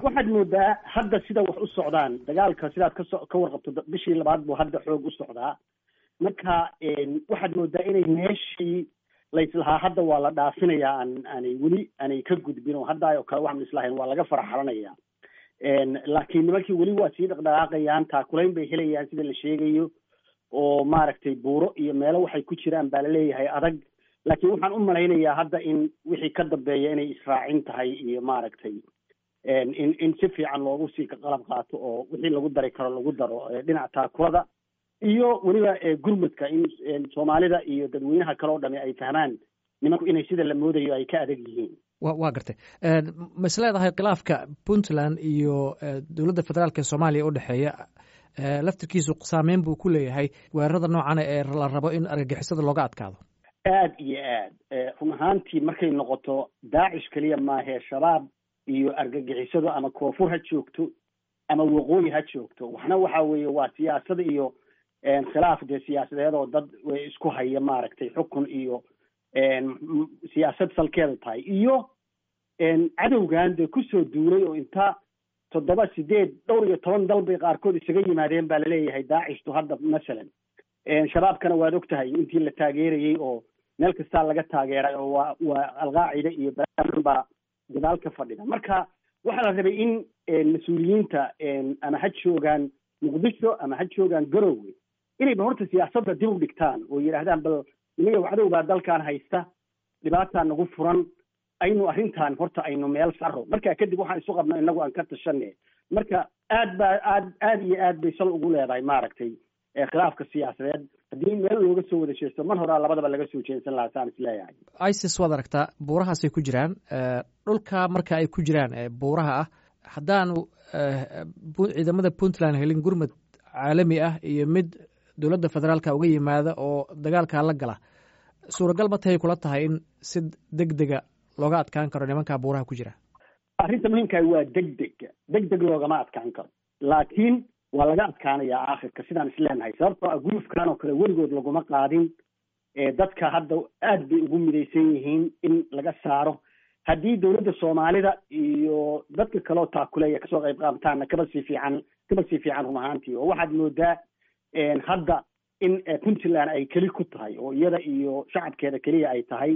waxaad moodaa hadda sida wax u socdaan dagaalka sidaad kaso ka warqabto bishii labaad buu hadda xoog u socdaa marka waxaad moodaa inay meeshii laislahaa hadda waa la dhaafinayaa aan aanay weli aanay ka gudbin oo hadda oo kale waxaan islahayn waa laga faraxalanaya laakiin nimankii weli waa sii dhaqdhaqaaqayaan taakulayn bay helayaan sida la sheegayo oo maaragtay buuro iyo meelo waxay ku jiraan baa laleeyahay adag laakiin waxaan u malaynayaa hadda in wixii ka dambeeya inay israacin tahay iyo maaragtay in in si fiican loogu sii qalab qaato oo wixii lagu dari karo lagu daro dhinaca taakulada iyo weliba gurmudka in soomaalida iyo dadweynaha kale oo dhami ay fahmaan nimanku inay sida la moodayo ay ka adag yihiin wa waa gartay ma is leedahay khilaafka puntland iyo dowladda federaalk ee soomaaliya u dhexeeya laftirkiisu saameyn buu ku leeyahay weerarada noocan ee la rabo in argagixisada looga adkaado aad iyo aad run ahaantii markay noqoto daacish keliya maahee shabaab iyo argagixisadu ama koonfur ha joogto ama waqooyi ha joogto waxna waxa weeye waa siyaasada iyo khilaaf dee siyaasadeed oo dad isku haya maaragtay xukun iyo siyaasad salkeeda tahay iyo cadowgan dee kusoo duulay oo inta toddoba sideed dhowr iyo toban dal bay qaarkood isaga yimaadeen baa laleeyahay daacishtu hadda masalan shabaabkana waad og tahay intii la taageerayey oo meel kastaa laga taageeray oo waa waa alqaacida iyo baan baa gadaal ka fadhida marka waxaa la rabay in mas-uuliyiinta ama ha joogaan muqdisho ama ha joogaan garowe inayba horta siyaasadda dib u dhigtaan oo yidhaahdaan bal nimaga cadow baa dalkan haysta dhibaataa nagu furan aynu arrintan horta aynu meel saro marka kadib waxaan isu qabno inagu aan ka tashane marka aad baa aad aad iyo aad bay sal ugu leedahay maaragtay khilaafka siyaasadeed haddii meel looga soo wada jeesto mar horaa labadaba laga soo jeensan lahaa saan isleeyahay isis waad aragtaa buurahaasay ku jiraan dhulka marka ay ku jiraan buuraha ah haddaanu ciidamada puntland helin gurmud caalami ah iyo mid dowladda federaalka uga yimaada oo dagaalkaa la gala suuragal ma tahay kula tahay in si deg dega looga adkaan karo nimankaa buuraha ku jira arrinta muhiimkaah waa deg deg deg deg loogama adkaan karo laakiin waa laga adkaanayaa aakhirka sidaan isleenahay sababtoo ah gulufkan oo kale weligood laguma qaadin dadka hadda aad bay ugu midaysan yihiin in laga saaro haddii dowladda soomaalida iyo dadka kaleo taakuleeya kasoo qayb qaabtaana kaba sii fiican kaba sii fiican run ahaantii oo waxaad moodaa hadda in puntland ay keli ku tahay oo iyada iyo shacabkeeda keliya ay tahay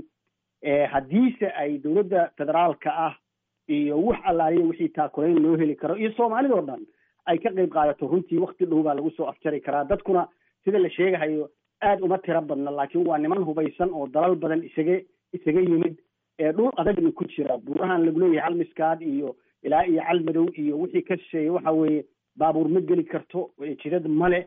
haddiise ay dowladda federaalka ah iyo wax allaaliya wixii taakulayn loo heli karo iyo soomaalidao dhan ay ka qayb qaadato runtii wakti dhow baa lagu soo afjari karaa dadkuna sida la sheegahayo aad uma tiro badna laakiin waa niman hubaysan oo dalal badan isaga isaga yimid dhul adagna ku jira buurahan lagu leeyahay calmiskaad iyo ilaa iyo calmadow iyo wixii ka shisheeya waxa weeye baabuur ma geli karto jidad male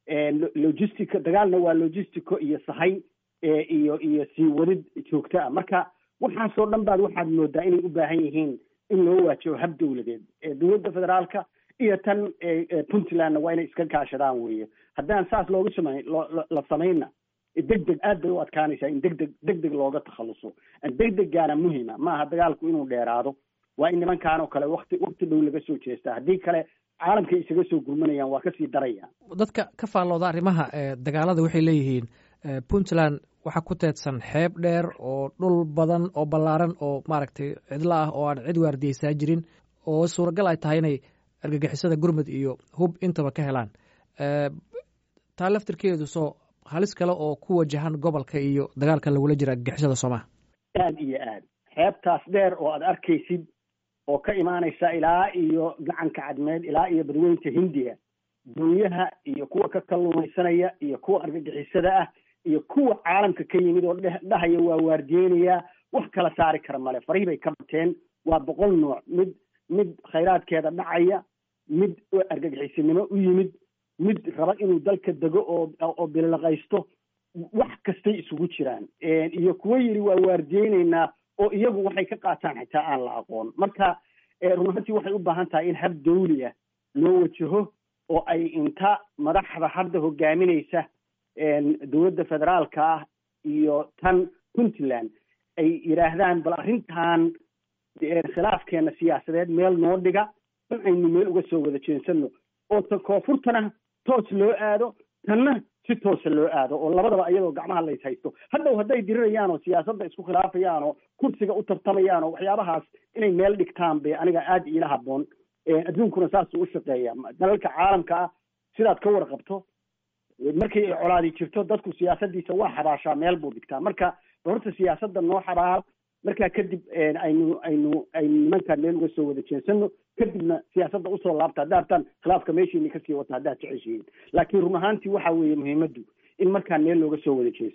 logistica dagaalna waa logistico iyo sahay iyo iyo sii wadid joogto ah marka waxaasoo dhan baad waxaad moodaa inay u baahan yihiin in loo waajibo hab dowladeed dowladda federaalka iyo tan puntlandna waa inay iska kaashadaan weeye haddaan saas looga samay la samayna deg deg aad bay u adkaanaysaa in deg deg deg deg looga takhaluso deg deggaana muhima maaha dagaalku inuu dheeraado waa in nimankaan oo kale wakti wakti dhow laga soo jeestaa haddii kale caalamkay isaga soo gurmanayaan waa kasii daraya dadka ka faallooda arrimaha dagaalada waxay leeyihiin puntland waxaa ku teedsan xeeb dheer oo dhul badan oo ballaaran oo maaragtay cidlo ah oo aan cid waardiyeysaa jirin oo suuragal ay tahay inay argagixisada gurmud iyo hub intaba ka helaan taa laftirkeedu soo halis kale oo ku wajahan gobolka iyo dagaalka lagula jira argagixisada soomaha aad iyo aad xeebtaas dheer oo aad arkaysid oo ka imaanaysa ilaa iyo gacanka cadmeed ilaa iyo badweynta hindiya dunyaha iyo kuwa ka kalluumaysanaya iyo kuwa argagixisada ah iyo kuwa caalamka ka yimid oo dhahaya waa waardiyeynayaa wax kala saari kara male farihii bay ka bateen waa boqol nooc mid mid khayraadkeeda dhacaya mid argagixisinimo u yimid mid raba inuu dalka dego oo oo bililaqaysto wax kastay isugu jiraan iyo kuwo yidhi waa waardiyeyneynaa oo iyagu waxay ka qaataan xitaa aan la aqoon marka run ahantii waxay u baahan tahay in hab dawli ah loo wajaho oo ay inta madaxda hadda hogaaminaysa dowladda federaalka ah iyo tan puntland ay yidhaahdaan bal arrintan khilaafkeena siyaasadeed meel noo dhiga in aynu meel uga soo wada jeensano oo ta koonfurtana toos loo aado tanna si toosa loo aado oo labadaba iyadoo gacmaha lays haysto hadhow hadday dirirayaan oo siyaasadda isku khilaafayaan oo kursiga u tartamayaan oo waxyaabahaas inay meel dhigtaan bay aniga aada iila habboon adduunkuna saasuu u shaqeeya dalalka caalamka ah sidaad ka warqabto markii ay colaadi jirto dadku siyaasadiisa waa xabaashaa meel buu dhigtaa marka horta siyaasadda noo xabaal markaa kadib aynu aynu aynu nimankaan meel uga soo wada jeensano kadibna siyaasadda usoo laabta hadda hartaan khilaafka meeshiini kasii wata haddaad jeceshihiin laakiin run ahaantii waxa weeye muhiimaddu in markaan meel looga soo wada jeesto